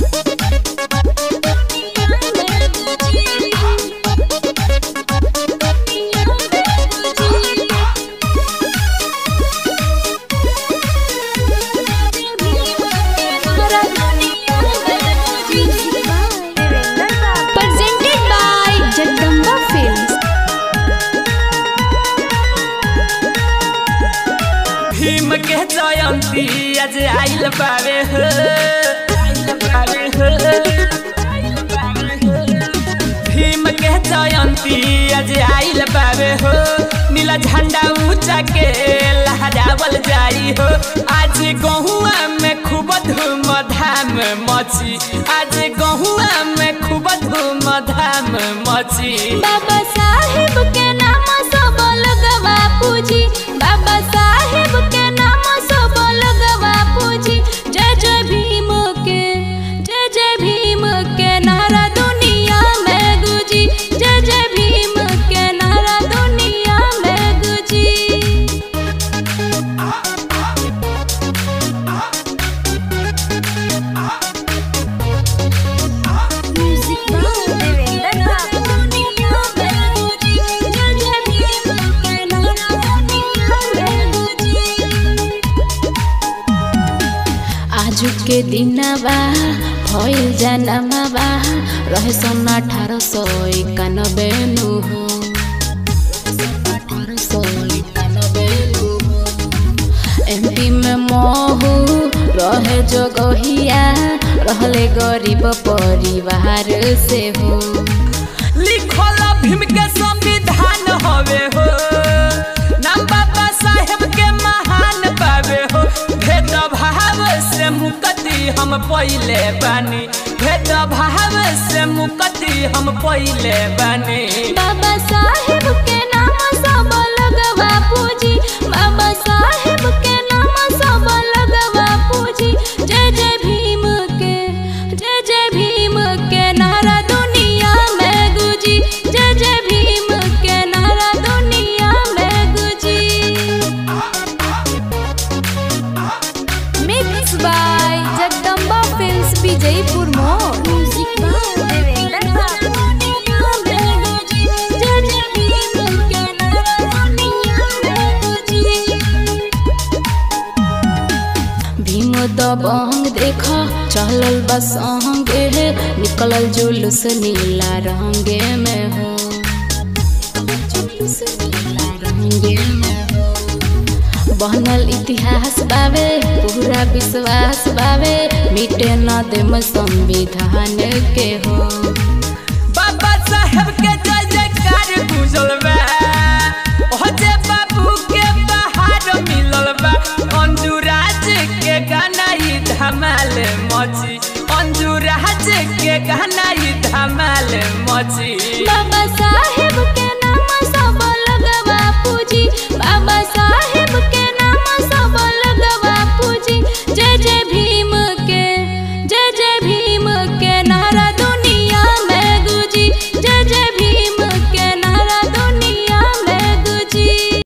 Presented by Jagdamba Films. Bhim के जयंती आज आइल बारे हो आइल बारे हो, आइल बारे हो। भीम के जयंती आज आइल बारे हो नीला झंडा ऊंचा के लहरावल जाई हो आज गहुआ में खूब धूम धाम मची आज गहुआ में खूब धूम धाम मची बाबा साहेब के नाम सब लगवा पूजी बाबा साहेब के नाम सब लगवा पूजी जय जय भीम के जय जय भीम के नारा दुनिया में गुजी जय जय भीम के नारा दुनिया में गुजी आजु के दिनवा भइल जनमवा रहे सन अठारह सौ इक्यानबे नु हो अठारह सौ इक्यानबे नु हो एमपी में महू रहे जो गहिया रहले गरीब परिवार से हो लिखल भीम के संविधान हवे हो नाम बाबा साहेब के महान पावे हो भेद भाव से मुक्ति हम पहिले बानी भेद भाव से मुक्ति हम पहिले बानी बाबा साहेब के नाम सब लगवा पूजी बाबा साहेब के नाम सब लगवा पूजी जय जय भीम के जय जय भीम के नारा दुनिया में गुजी जय जय भीम के नारा दुनिया में गुजी mix by Jagdamba films Vijaypur मोड़ म्यूजिक बाय देवेंद्र भीम दबंग देख चलल बसंगे निकलल जुलूस नीला रंगे में हो जुलूस नीला रंगे में हो बनल इतिहास बावे पूरा विश्वास बावे मिटे न देम संविधान के हो बाबा साहेब के जय जयकार गुजल बा ओ जे बाबू के बहार मिलल बा अंजुराज के गाना ई धमाल मची अंजुराज के गाना ई धमाल मची बाबा साहेब के